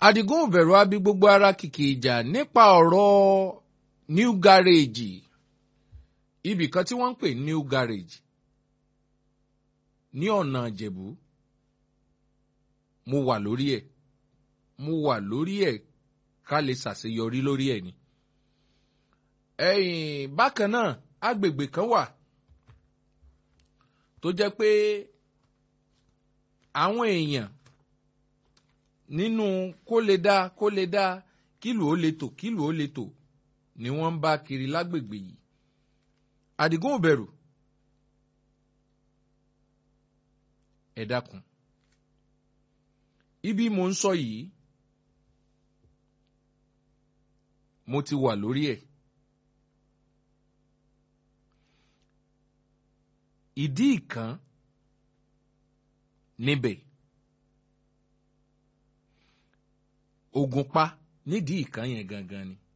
Àdìgún òbẹ̀rù abi gbogbo ara kìkì ìjà nípa ọ̀rọ̀ new garage ibì kan tí wọ́n ń pè new garage ní ọ̀nà ìjẹ̀bú mo wà lórí ẹ̀ mo wà lórí ẹ̀ ká lè ṣàṣeyọrí lórí ẹ̀ ni. ẹ̀yìn bákan náà agbègbè kan wà tó jẹ́ pé àwọn èèyàn nínú kó lè dá kó lè dá kílù ó lè tò kílù ó lè tò ni wọ́n ń bá kiri lágbègbè yìí. Àdìgún òbẹ̀rù ẹ dákun ibi mo ń sọ yìí mo ti wà lórí ẹ̀ ìdí ìkan níbẹ̀ Ògùnpa nídìí ìkan yẹn gangan ni.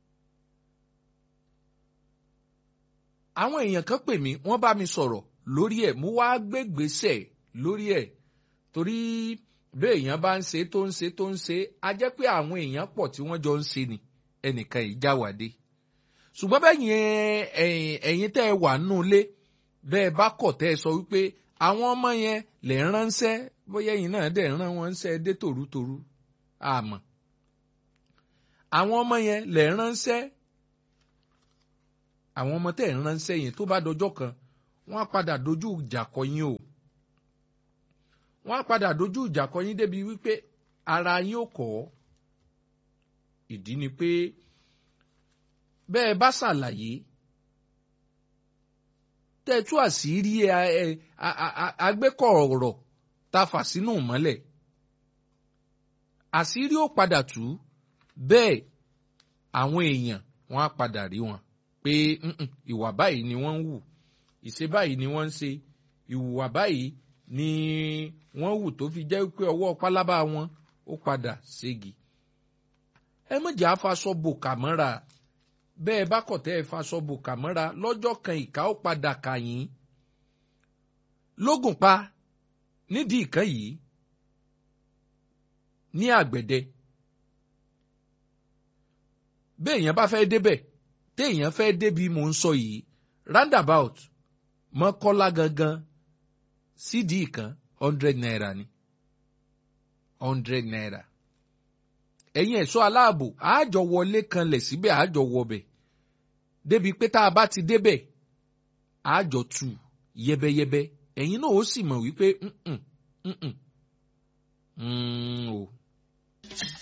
àwọn èèyàn kan pè mí wọ́n bá mi sọ̀rọ̀ lórí ẹ̀ mo wá gbégbèsè lórí ẹ̀ torí bẹ́ẹ̀ èèyàn bá ń ṣe tó ń ṣe tó ń ṣe á jẹ́ pé àwọn èèyàn pọ̀ tí wọ́n jọ ń ṣe ni ẹnìkan ìjáwádé ṣùgbọ́n bẹ́ẹ̀ yẹn ẹ̀yin tẹ́ ẹ wà nù lé bẹ́ẹ̀ bá kọ̀ tẹ́ ẹ sọ wípé àwọn ọmọ yẹn lè ránṣẹ́ bóyá ẹ̀yin náà dẹ̀ rán wọn ṣẹ́ dé tòrútòrú àmọ́ àwọn ọmọ yẹn lè ránṣẹ́ àwọn ọmọ tẹ́ ẹ̀ ń ránṣẹ́ yẹn tó bá dọjọ́ kan wọ́n á padà dojú ìjà kọ yín o wọ́n á padà dojú ìjà kọ yín débi wípé ara yín ò kọ́ ìdí ni pé bẹ́ẹ̀ bá ṣàlàyé tẹ́ ẹ tú àṣírí agbẹ́kọ̀ọ̀rọ̀ ta fà sínú mọ́lẹ̀ àṣírí ó padà tú bẹ́ẹ̀ àwọn èèyàn wọ́n á padà rí wọn pé ìwà báyìí ni wọ́n ń wù ìṣe báyìí ni wọ́n ń ṣe ìwùwà báyìí ni wọ́n wù tó fi jẹ́ pé ọwọ́ pálábá wọn ó padà ségi. ẹ mọ̀jẹ̀ afaṣọ bò kàmọ́ra bẹ́ẹ̀ bá kọ̀ tẹ́ ẹ faṣọ bò kàmọ́ra lọ́jọ́ kan ìka ó padà kà yín. lógùn pa nídìí ìkan yìí ní àgbẹ̀dẹ bẹ́ẹ̀ yẹn bá fẹ́ débẹ̀ téèyàn fẹ́ débi mò ń sọ yìí roundabout mọ́kọ́lá gangan sídìí kan hundred naira ni hundred naira ẹ̀yin ẹ̀ṣọ́ aláàbò àájọ wọlé kanlẹ̀ síbẹ̀ àájọ wọbẹ̀ débi pé tá a bá ti débẹ̀ àájọ tù yẹbẹyẹbẹ ẹ̀yin náà ó sì mọ̀ wípé o.